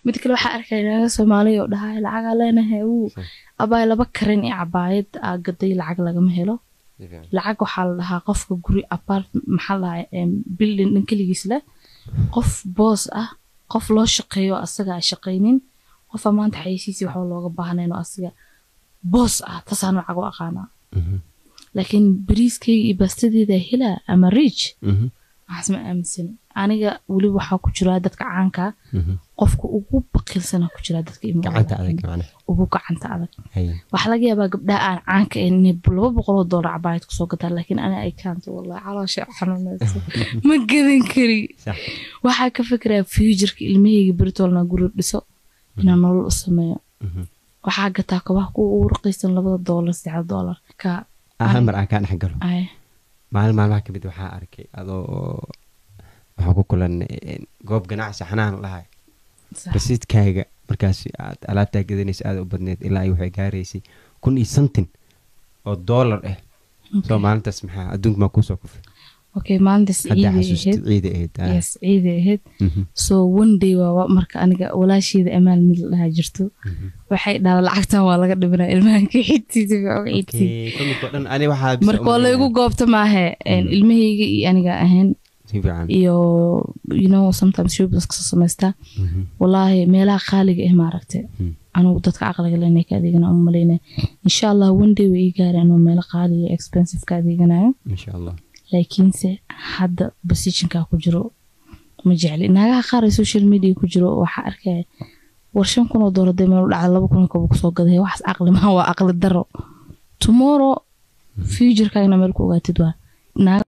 mid kale waxaa arkaya naaga soomaaliya oo dhahay lacagaa leenahay wuu abaay laba karin iyo cabaayad aa gaday lacag lagama helo si fiican lacag waxaa la dhahaa qofka guri apart maxaa la dhahaa building dhan keligiis leh qof boos ah qof loo shaqeeyo asaga a shaqaynin qofa maanta xayeysiisi waxba looga baahnayn oo asaga boos ah taasaan lacag u aqaanaa Mhm. laakiin bariiskayga iyo baastadeeda helaa ama riich Mhm. waxaas ma aaminsan aniga weli waxaa ku jira dadka caanka Mhm. qofka ugu baqiilsana ku jira dadka imo gacanta adag macnaha ugu gacanta adag Haye. waxaa laga yaabaa gabdhaha aan caanka ahayn inay laba boqoloo doolar cabaayad kusoo gataan laakiin ani ay kaanta wallahi caloosha xanuunaysa ma gadan kari Sax. waxaa ka fikirayaa futureka ilmahayga beritoolna guri dhiso inaan nolol u sameeyo Mhm. waxaa gataa kabaha kuwa ugu raqiisan labada doolar saddexda doolar ka Ah, hal mar aan kaa dhex galo ay maalin maalmaha kamid waxaa arkay adoo waxaan ku kulanay goob ganacsi xanaan lahay sax. rasiidkaaga markaas aad alaabtaa gadanaysa aada u badneed ilaa ay waxay gaaraysay kun iyo santin oo doolar ah soo maalintaas maxaa adduunka maa kuusoo kufay okay maalintaas haddaa ciiday xasuustid ahayd ciida ahayd ah. yes ciiday ahayd Mhm. so one day waa wa- marka aniga walaasheeda amaal mid la dhahaa jirto Mhm. waxay dhaha lacagtan waa laga dhibinaa ilmahanka xigtiisa xigtii Okay, kominka oo dhan ani waxaa bisa marka waa u laygu malaynaya. goobta maahe Mhm. ilmahayga iyo aniga ahayn si fiican iyo you know sometimes shoppings kasoo samaystaa Mhm. walaahi meelaha qaaliga ah maaragte Mhm. anugu dadka caqliga lena ka adeegana uma maleyna insha allah one day way ii gaareen anuu meelo qaaliga expensive ka adeeganayo insha allah laakiinse hadda positionka ku jiro ma jecli naagaha qaar ee social media ku jiro waxaa arkaya war shan kun oo doolar dee meel u dhacda laba kun oo kaba kusoo gaday waxaas caqli maha waa caqli daro tomorrow futurekagana meel ku ogaatid waa naaga